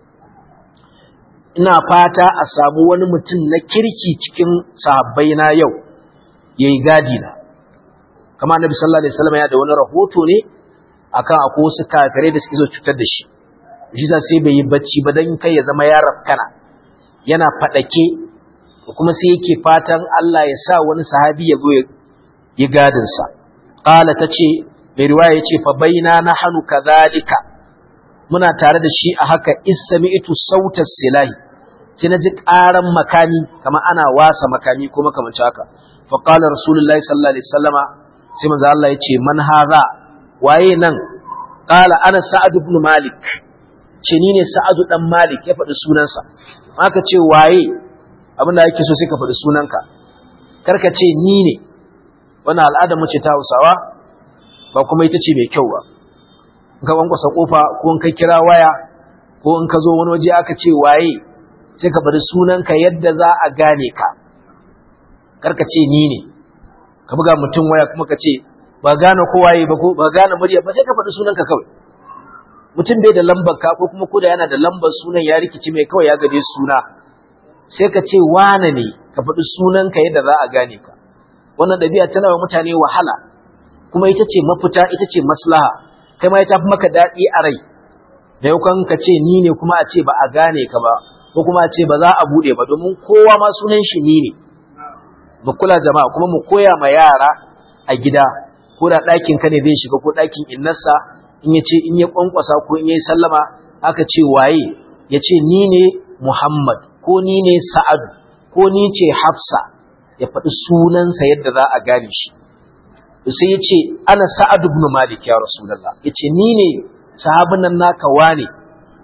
S1: ina fata a samu wani mutum na kirki cikin sahabbai na yau yayi gadi na kama annabi sallallahu alaihi wasallam ya da wani rahoto ne akan akwai wasu kafirai da suke so cutar da shi shi sai bai yi bacci ba dan kai ya zama ya rafkana yana fadake kuma sai yake fatan Allah ya sa wani sahabi ya zo ya gadin sa qala tace mai riwaya yace fa baina nahnu kadhalika muna tare da shi a haka isami'tu sautas silahi sai na ji ƙaran makami kamar ana wasa makami ko makamancin haka fa qala rasulullahi sallallahu alaihi wasallama sai manzo Allah yace man hadha waye nan qala ana sa'ad ibn malik ce ni ne sa'ad dan malik ya faɗi sunansa aka ce waye abin da yake so sai ka faɗi sunanka karka ce ni ne wannan al'ada mu ce ta Hausawa ba kuma ita ce mai kyau ba in ka kwankwasa kofa ko in ka kira waya ko in ka zo wani waje aka ce waye sai ka bari sunanka yadda za a gane ka karka ce ni ne ka buga mutum waya kuma ka ce ba gane ko waye ba ko ba gane murya ba sai ka faɗi sunanka kawai mutum bai da lambar ka ko kuma koda yana da lambar sunan ya rikici mai kawai ya gade suna sai ka ce wane ne ka faɗi sunanka yadda za a gane ka wannan ɗabi'a tana wa mutane wahala kuma ita ce mafita ita ce maslaha kai ma ya tafi maka daɗi a rai da yau ka ce ni ne kuma a ce ba a gane ka ba ko kuma a ce ba za a buɗe ba domin kowa ma sunan shi ni ne mu kula jama'a kuma mu koya ma yara a gida ko da ɗakin ka ne zai shiga ko ɗakin innarsa in ya ce in ya kwankwasa ko in ya yi sallama aka ce waye ya ce ni ne muhammad ko ni ne sa'adu ko ni ce hafsa ya faɗi sunansa yadda za a gane shi sai ya ce ana sa'ad ibn malik ya rasulullah ya ce ni ne sahabin nan naka wane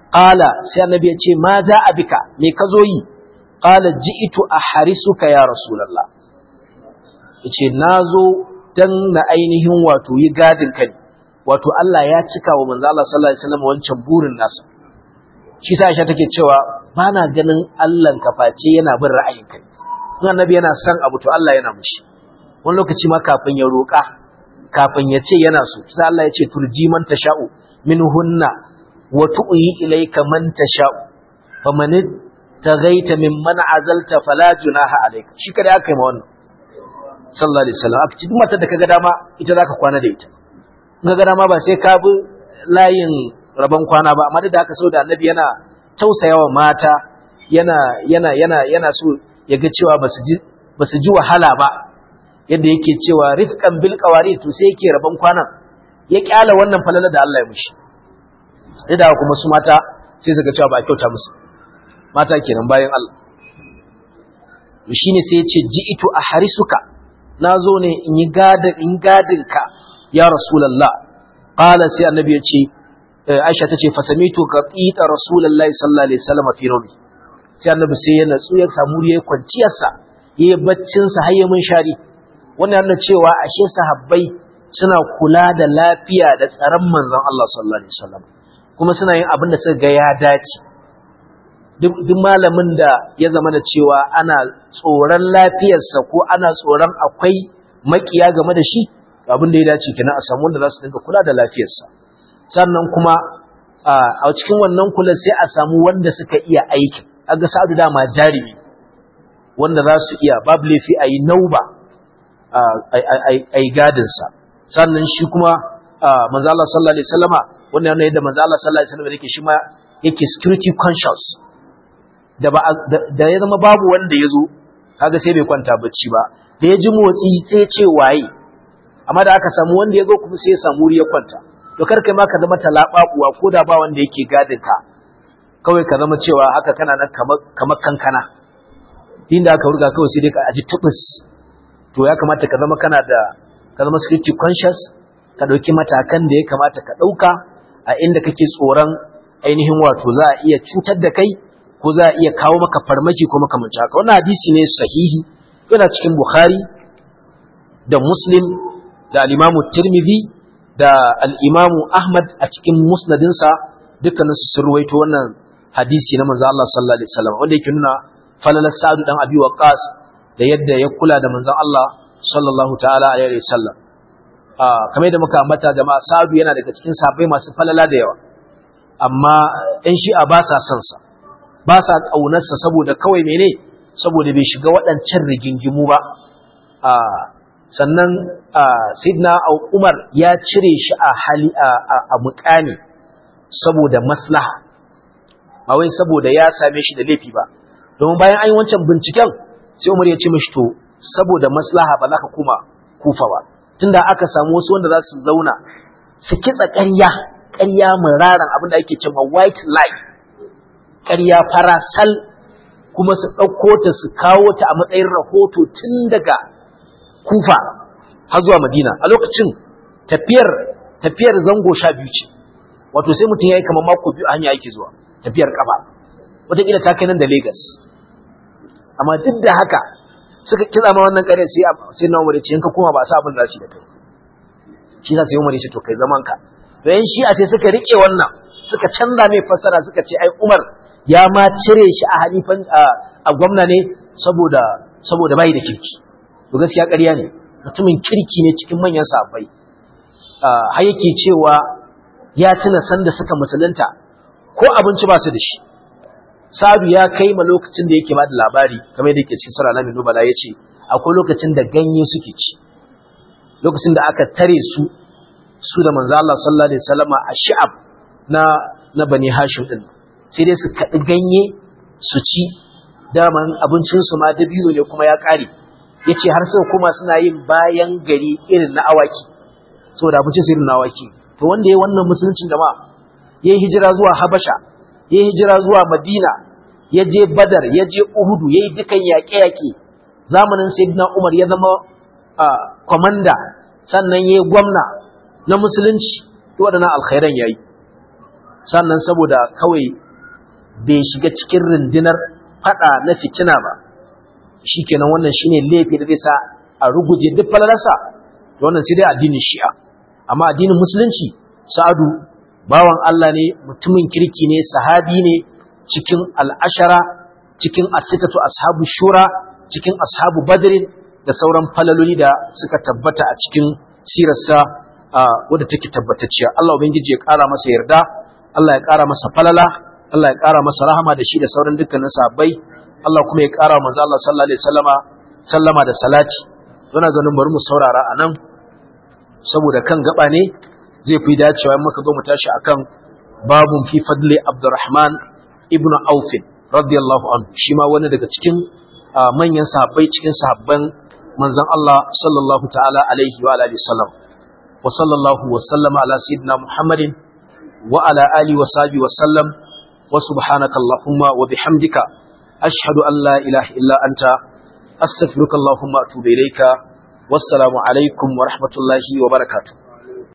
S1: qala sai annabi ya ce ma za a bika me ka zo yi qala ji'tu ahrisuka ya rasulullah yace nazo dan na ainihin wato yi gadin kai wato Allah ya cika wa manzo Allah sallallahu alaihi wasallam wancan burin nasa shi sa Aisha take cewa bana ganin Allah ka face yana bin ra'ayin kai in annabi yana son abu to Allah yana mushi wani lokaci ma kafin ya roƙa kafin ya ce yana so sai Allah ya ce turji man tasha'u minhunna wa tu'yi ilayka man tasha'u faman tagaita mimman azalta fala junaha alayka shi kada aka yi ma wannan sallallahu alaihi wasallam aka ci duk matar da kaga dama ita zaka kwana da ita in kaga dama ba sai ka bi layin rabon kwana ba amma da haka saboda annabi yana tausayawa mata yana yana yana yana so ya ga cewa basu ji basu ji wahala ba yadda yake cewa rifqan bil qawari to sai yake rabon kwanan ya kyala wannan falala da Allah ya mushi da kuma su mata sai suka cewa ba kyauta musu mata kenan bayan Allah shine sai ya ce ji'itu ahrisuka nazo ne in yi gadin in gadin ka ya rasulullah qala sai annabi ya ce Aisha tace fasamitu qatita rasulullahi sallallahu alaihi wasallam fi rawi sai annabi sai ya natsu ya samu yayi kwanciyar sa yayi baccin sa har ya mun shari wannan yana cewa ashe sahabbai suna kula da lafiya da tsaron manzon Allah sallallahu alaihi wasallam kuma suna yin abin da suka ga ya dace duk malamin da ya zama da cewa ana tsoron lafiyarsa ko ana tsoron akwai makiya game da shi abin da ya dace kenan a samu wanda za su dinga kula da lafiyarsa sannan kuma a cikin wannan kula sai a samu wanda suka iya aiki aga sa'adu dama jarimi wanda za su iya babu laifi a yi nauba a yi gadinsa sannan shi kuma manzo Allah sallallahu alaihi wasallama wannan yana yadda manzo Allah sallallahu alaihi wasallam yake shi ma yake security conscious da ba da ya zama babu wanda ya zo kaga sai bai kwanta bacci ba da ya ji motsi sai ya ce waye amma da aka samu wanda ya zo kuma sai ya samu wuri ya kwanta to kar kai ma ka zama talababuwa ko da ba wanda yake gadin ka kawai ka zama cewa haka kana nan kamar kankana inda aka ruga kawai sai dai ka aji tubus to ya kamata ka zama kana da ka zama security conscious ka dauki matakan da ya kamata ka dauka a inda kake tsoron ainihin wato za a iya cutar da kai ko za a iya kawo maka farmaki ko makamanci haka wannan hadisi ne sahihi yana cikin bukhari da muslim da al-imamu tirmidhi da al-imamu ahmad a cikin musnadinsa dukkanin su ruwaito wannan hadisi na manzo Allah sallallahu alaihi wasallam wanda yake nuna falalar sa'adu dan abi waqas da yadda ya kula da manzon Allah sallallahu ta'ala alaihi wasallam ah kamar da muka ambata jama'a sa'adu yana daga cikin sahabbai masu falala da yawa amma ɗan shi'a ba sa son sa ba sa ƙaunarsa saboda kawai mene saboda bai shiga waɗancan rigingimu ba sannan sidna umar ya cire shi a hali a mukami saboda maslaha ba wai saboda ya same shi da laifi ba domin bayan an yi wancan binciken sai umar ya ce mashi to saboda maslaha ba za ka kuma kufa ba tunda aka samu wasu wanda za su zauna su kitsa ƙarya ƙarya muraran abin da ake cewa white lie ƙarya farasal kuma su ɗauko ta su kawo ta a matsayin rahoto tun daga kufa har zuwa madina a lokacin tafiyar tafiyar zango sha biyu ce wato sai mutum ya yi kamar mako biyu a hanya yake zuwa tafiyar ƙafa wataƙila ta kai nan da Legas. amma duk da haka suka kira ma wannan ƙarya sai sai na umar ce in ka koma ba sa abin da su da kai shi za su yi umar ya ce to kai zaman ka to yan shi'a sai suka riƙe wannan suka canza mai fassara suka ce ai umar ya ma cire shi a halifan a gwamna ne saboda saboda bai da kirki to gaskiya ƙarya ne mutumin kirki ne cikin manyan sahabbai har yake cewa ya tuna sanda suka musulunta ko abinci ba su da shi Sa'adu ya kai ma lokacin da yake ba da labari kamar yadda yake cikin sura Alamin Nubala ya ce akwai lokacin da ganye suke ci lokacin da aka tare su su da manzo Allah sallallahu alaihi wasallama a shi'ab na na Bani Hashim din sai dai su kaɗi ganye su ci daman abincinsu ma dabino ne kuma ya ƙare ya ce har sai kuma suna yin bayan gari irin na awaki saboda abincin su irin na awaki to wanda ya wannan musuluncin jama'a ya yi hijira zuwa habasha ya yi hijira zuwa madina ya je badar ya je uhudu ya yi dukan yaƙe-yaƙe zamanin sayyidina umar ya zama kwamanda sannan ya yi gwamna na musulunci waɗannan alkhairan ya yi sannan saboda kawai bai shiga cikin rundunar fada na fitina ba shikenan wannan shine laifi da zai sa a ruguje duk falalarsa wannan sai dai addinin shi'a amma addinin musulunci sa'adu bawan Allah ne mutumin kirki ne sahabi ne cikin al'ashara cikin asitatu ashabu shura cikin ashabu badrin da sauran falaloli da suka tabbata a cikin sirarsa wadda take tabbatacciya Allah ubangiji ya ƙara masa yarda Allah ya ƙara masa falala Allah ya ƙara masa rahama da shi da sauran dukkanin sahabbai Allah kuma ya ƙara manzo Allah sallallahu alaihi wasallama sallama da salati yana ganin bari mu saurara anan saboda kan gaba ne zai fi dacewa in muka zo mu tashi akan babun fi fadli Abdurrahman ibn Auf radiyallahu anhu shi ma wani daga cikin manyan sahabbai cikin sahabban manzon Allah sallallahu ta'ala alaihi wa alihi wasallam wa sallallahu wa sallama ala sayyidina Muhammadin wa ala alihi wa sahbihi wa sallam wa subhanaka allahumma wa bihamdika ashhadu an la ilaha illa anta astaghfiruka allahumma atubu ilayka wassalamu alaikum wa rahmatullahi wa barakatuh